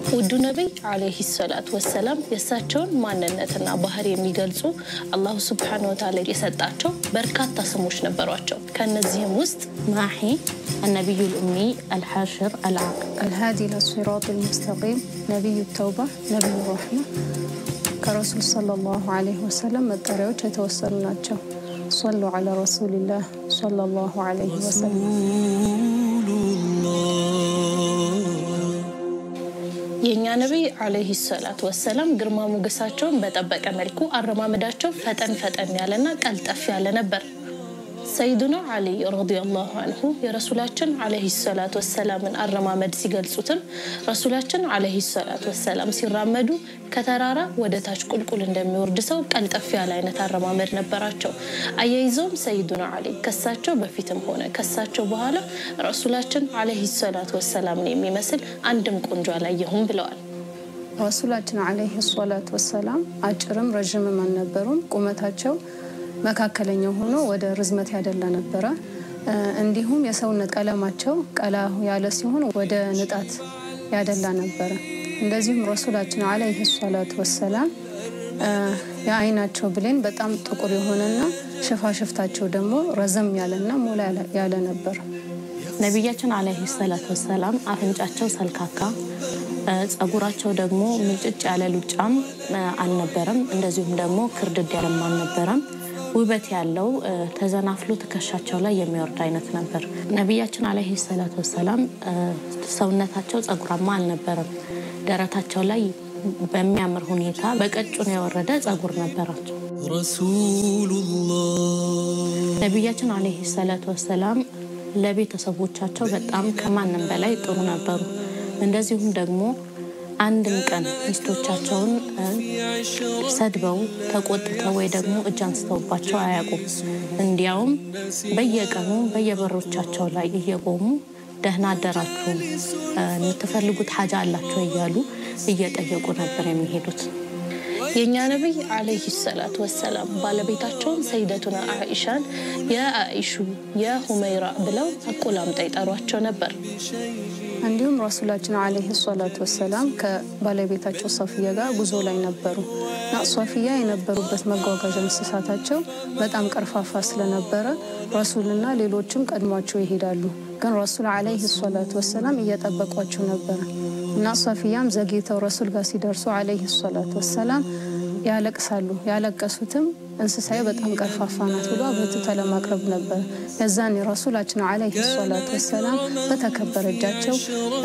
ውዱ ነቢይ ዓለይሂ ሰላት ወሰላም የእሳቸውን ማንነትና ባህሪ የሚገልጹ አላሁ ስብሓነ ወተዓላ የሰጣቸው በርካታ ስሞች ነበሯቸው። ከእነዚህም ውስጥ ማሒ النبي الأمي الحاشر العاقل الهادي إلى الصراط المستقيم نبي التوبة نبي الرحمة ከረሱል ሰለላሁ ዐለይሂ ወሰለም መጠሪያዎች የተወሰኑ ናቸው። ሶሉ ዐላ ረሱሊላህ ሰለላሁ ዐለይሂ ወሰለም። የእኛ ነቢይ ዓለይሂ ሰላት ወሰላም ግርማ ሞገሳቸውን በጠበቀ መልኩ አረማመዳቸው ፈጠን ፈጠን ያለና ቀልጠፍ ያለ ነበር። ሰይዱና ዓሊ ረዲየላሁ አንሁ የረሱላችን ዓለይሂ ሰላት ወሰላምን አረማመድ ሲገልጹትም ረሱላችን ዓለይሂ ሰላት ወሰላም ሲራመዱ ከተራራ ወደ ታች ቁልቁል እንደሚወርድ ሰው ቀልጠፍ ያለ አይነት አረማመድ ነበራቸው። አያይዘውም ሰይዱና ዓሊ ከሳቸው በፊትም ሆነ ከሳቸው በኋላ ረሱላችን ዓለይሂ ሰላት ወሰላምን የሚመስል አንድም ቆንጆ አላየሁም ብለዋል። ረሱላችን ዐለይሂ ሰላት ወሰላም አጭርም ረዥምም አልነበሩም። ቁመታቸው መካከለኛው ሆኖ ወደ ርዝመት ያደላ ነበረ። እንዲሁም የሰውነት ቀለማቸው ቀላ ያለ ሲሆን ወደ ንጣት ያደላ ነበረ። እንደዚሁም ረሱላችን ዐለይሂ ሰላት ወሰላም የአይናቸው ብሌን በጣም ጥቁር የሆነና ሽፋሽፍታቸው ደግሞ ረዘም ያለና ሞላ ያለ ነበር። ነቢያችን ዓለይሂ ሰላት ወሰላም አፍንጫቸው ሰልካካ፣ ጸጉራቸው ደግሞ ምንጭጭ ያለ ሉጫም አልነበረም። እንደዚሁም ደግሞ ክርድድ ያለም አልነበረም። ውበት ያለው ተዘናፍሎ ትከሻቸው ላይ የሚወርድ አይነት ነበር። ነቢያችን ዓለይሂ ሰላት ወሰላም ሰውነታቸው ጸጉራማ አልነበረም። ደረታቸው ላይ በሚያምር ሁኔታ በቀጭኑ የወረደ ጸጉር ነበራቸው። ነቢያችን ዓለይሂ ሰላት ወሰላም ለቤተሰቦቻቸው በጣም ከማንም በላይ ጥሩ ነበሩ። እንደዚሁም ደግሞ አንድም ቀን ሚስቶቻቸውን ሰድበው ተቆጥተው ወይ ደግሞ እጅ አንስተውባቸው አያውቁም። እንዲያውም በየቀኑ በየበሮቻቸው ላይ እየቆሙ ደህና አደራችሁ፣ የምትፈልጉት ሀጃ አላቸው እያሉ እየጠየቁ ነበር የሚሄዱት። የእኛ ነቢይ ዓለይሂ ሰላት ወሰላም ባለቤታቸውን ሰይደቱና አኢሻን የአኢሹ የሁመይራ ብለው አቆላምጠው ይጠሯቸው ነበር። እንዲሁም ረሱላችን ዐለይሂ ሰላት ወሰላም ከባለቤታቸው ሶፊያ ጋር ጉዞ ላይ ነበሩ እና ሶፊያ የነበሩበት መጓጓዣ እንስሳታቸው በጣም ቀርፋፋ ስለነበረ ረሱልና ሌሎችም ቀድሟቸው ይሄዳሉ። ግን ረሱል ዐለይሂ ሰላት ወሰላም እየጠበቋቸው ነበረ እና ሶፊያም ዘግይተው ረሱል ጋር ሲደርሱ ዐለይሂ ሰላት ወሰላም ያለቅሳሉ። ያለቀሱትም እንስሳዬ በጣም ቀርፋፋ ናት ብሎ አብርትቶ ለማቅረብ ነበር። የዛኔ ረሱላችን ዐለይሂ ሰላት ወሰላም በተከበረ እጃቸው